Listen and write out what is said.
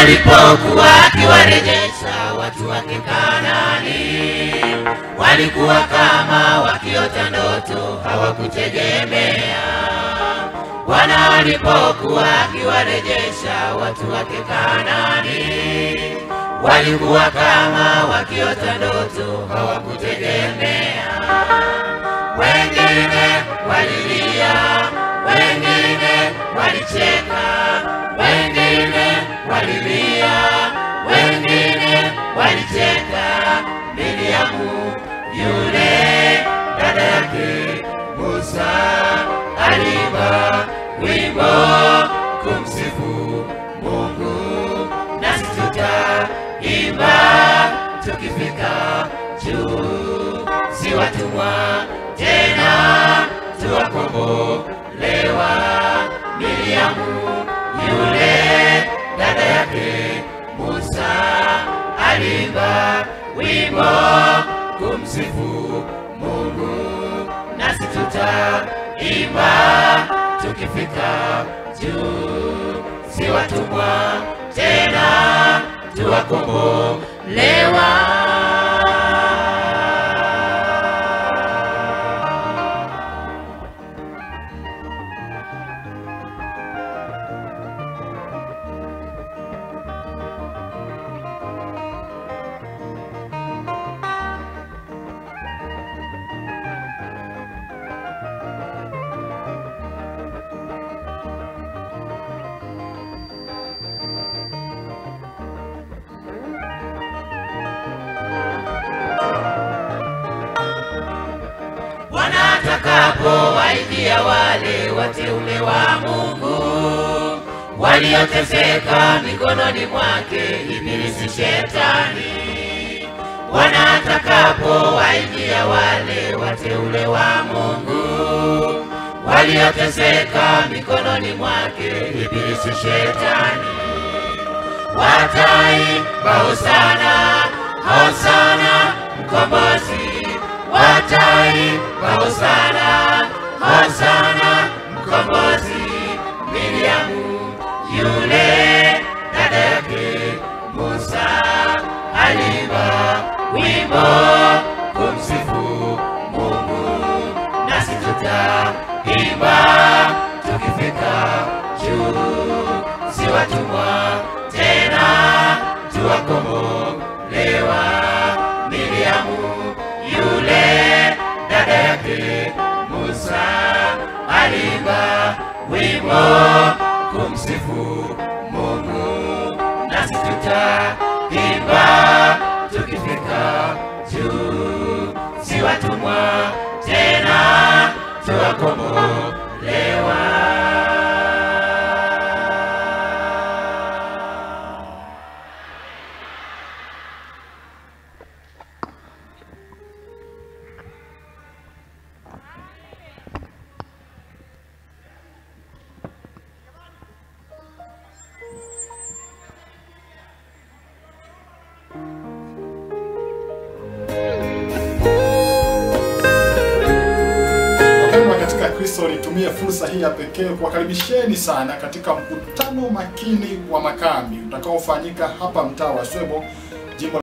alipokuwa akiwarejesha watu wake Kanaani, walikuwa kama wakiota ndoto, hawakutegemea. Bwana alipokuwa akiwarejesha watu wake Kanaani, walikuwa kama wakiota ndoto, hawakutegemea. Wengine walilia, wengine walicheka, wengine walilia, wengine walicheka. Miriamu yule dada yake Musa aliimba wimbo kumsifu Mungu, nasi tutaimba tukifika juu, si watumwa tena, tuwakombolewa. Miriamu yule dada yake Musa aliimba wimbo kumsifu Mungu, nasi tutaimba tukifika juu, si watumwa tena, tuwakombolewa. Bwana atakapowaidia wale wateule wa Mungu walioteseka mikononi mwake ibilisi shetani. Bwana atakapowaidia wale wateule wa Mungu walioteseka mikononi mwake ibilisi shetani wataimba hosana, hosana mkombozi, wataimba hosana, hosana mkombozi. Miriamu yule dada yake Musa aliimba wimbo kumsifu Mungu, nasi tutaimba tukifika juu, si watumwa tena, tuwakombolewa. Miriamu yule dada yake Musa aliimba wimbo kumsifu Mungu, nasi tutaimba tukifika juu, si watumwa tena, tuwakombolewa. Wapendwa katika Kristo, nitumie fursa hii ya pekee kuwakaribisheni sana katika mkutano makini wa makambi utakaofanyika hapa mtaa wa Swebo, jimbo